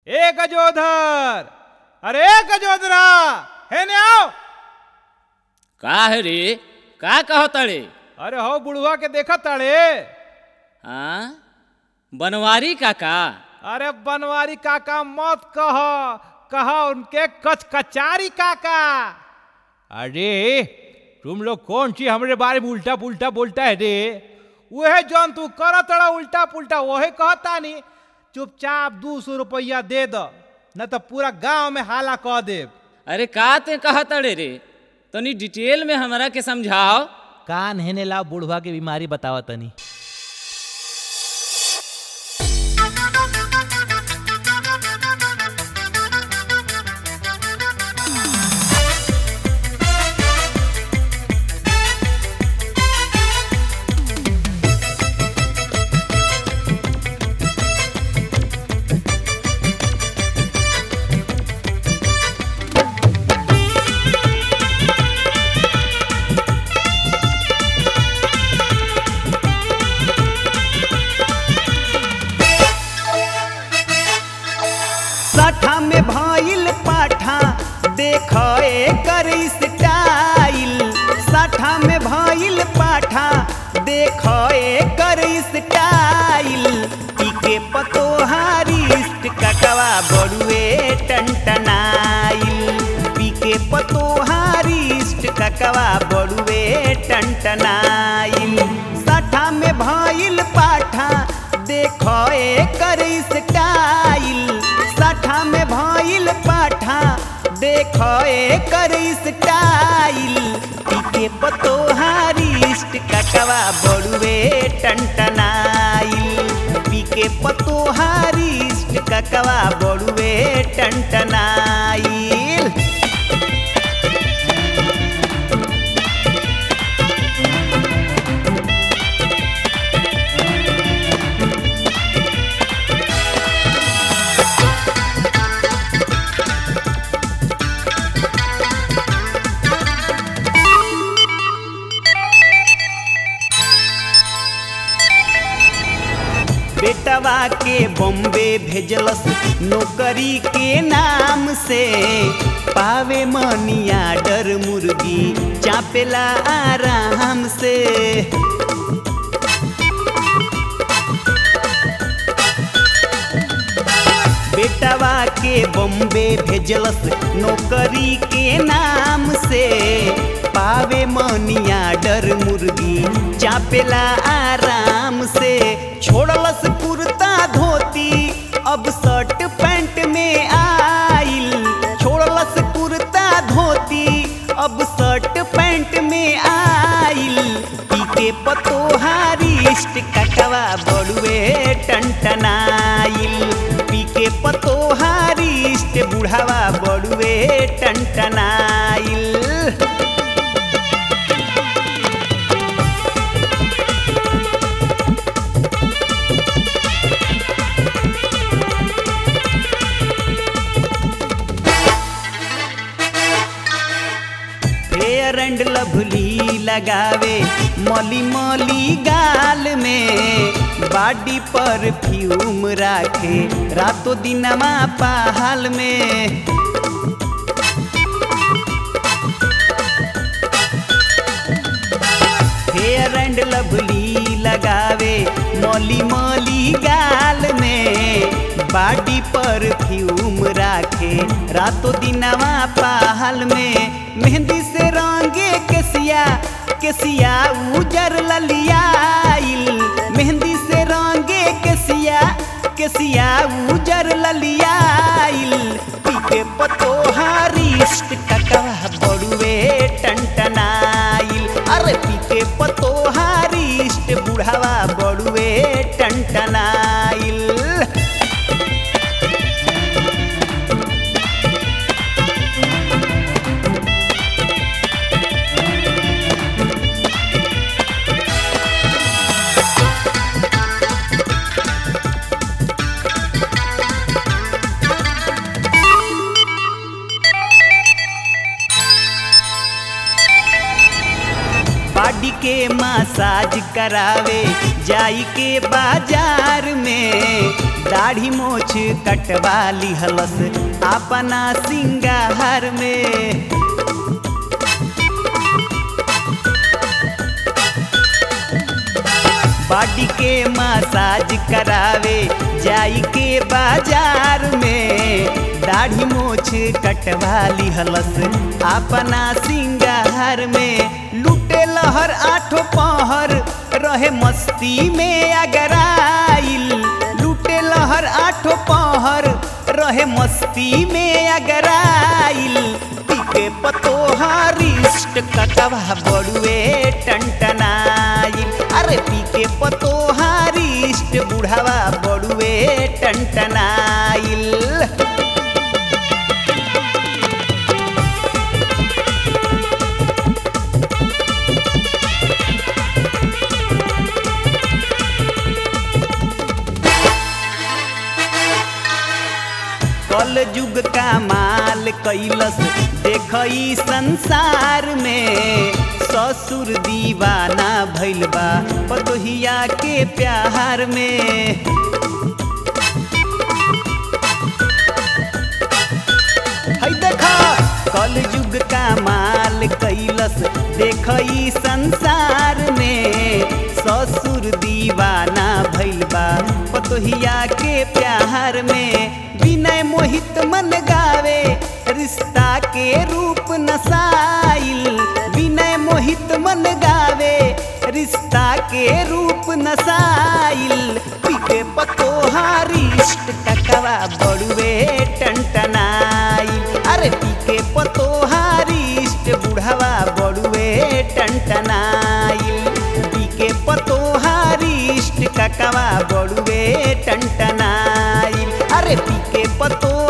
ए गजोधर अरे गजोधरा हे ने आओ का है रे का कहतड़े अरे हो बुढ़वा के देखा ताड़े हाँ बनवारी काका अरे बनवारी काका मत कह कह उनके कच कचारी काका अरे तुम लोग कौन सी हमरे बारे में उल्टा पुल्टा बोलता है रे वह जौन तू कर तड़ा उल्टा पुल्टा वही कहता नहीं चुपचाप दू सौ रुपया दे दो न तो पूरा गांव में हाला कह देब अरे का ते कहतड़े रे तनी डिटेल में हमरा के समझाओ कान हेने ला बुढ़वा के बीमारी बतावा तनी सठा में भइल पाठा देख एकर स्टाइल सठा में भइल पाठा देख एकर स्टाइल इके पतोहारी कटवा बड़ुए टंटनाइल पीके पतोहारी ककवा बड़ुए टंटनाइल सठा में भइल पाठा देख एकर स्टाइल सठा में भइल पाठा देख एकर स्टाइल इके पतोहारी ककवा बड़ुए टंटनाइल पीके पतोहारी ककवा बड़ुए टंटनाइल बेटवा के बॉम्बे भेजलस नौकरी के नाम से पावे मनिया डर मुर्गी चापेला आराम से बेटवा के बॉम्बे भेजलस नौकरी के नाम से पावे मनिया डर मुर्गी चापेला आराम से छोड़लस कुर्ता धोती अब शर्ट पैंट में आइल छोड़लस कुर्ता धोती अब शर्ट पैंट में आइल पीके पतोहारी कटवा बड़ुए टंटनाइल पीके पतोहारी बुढ़ावा बड़ुए टंटनाइल फेयर एंड लवली लगावे मली मली गाल में बाडी पर फ्यूम राखे रातों दिनमा पहाल में फेयर एंड लवली लगावे मली मली गाल में बाडी पर फ्यूम राखे रातों दिनवा पहाल में मेहंदी से रंगे केसिया केसिया उजर ललियाइल मेहंदी से रंगे केसिया केसिया उजर ललियाइल पीके पतोहारी कटवा बड़ुए टंटनाइल अरे पीके पतोहारी बुढ़ावा बड़ुए टंटनाइल बॉडी के मसाज करावे जाई के बाजार में दाढ़ी मोछ कटवा लिहलस अपना सिंगार में बॉडी के मसाज करावे जाई के बाजार में दाढ़ी मोछ कटवा लिहलस अपना सिंगार में लूटे लहर आठो पहर रहे मस्ती में अगराइल लूटे लहर आठो पहर रहे मस्ती में अगराइल पीके पतोहारिष्ट कटवा बड़ुए टंटनाइल अरे पीके पतोहारिष्ट बुढ़ावा बड़ुए टंटनाइल कल युग का माल कैलस देखई संसार में ससुर दीवाना भइल बा पतोहिया के प्यार में है देखा कल युग का माल कैलस देखई संसार में ससुर दीवाना भइल बा पतोहिया के प्यार में विनय मोहित मन गावे रिश्ता के रूप नसाइल विनय मोहित मन गावे रिश्ता के रूप नसाइल पीके पतोहारिष्ट ककवा बड़ुए टंटनाइल अरे पीके पतोहारिष्ट बुढ़ावा बड़ुए टंटनाइल पीके पतोहारिष्ट ककवा बड़ुए टंटनाइल अरे पीके पतो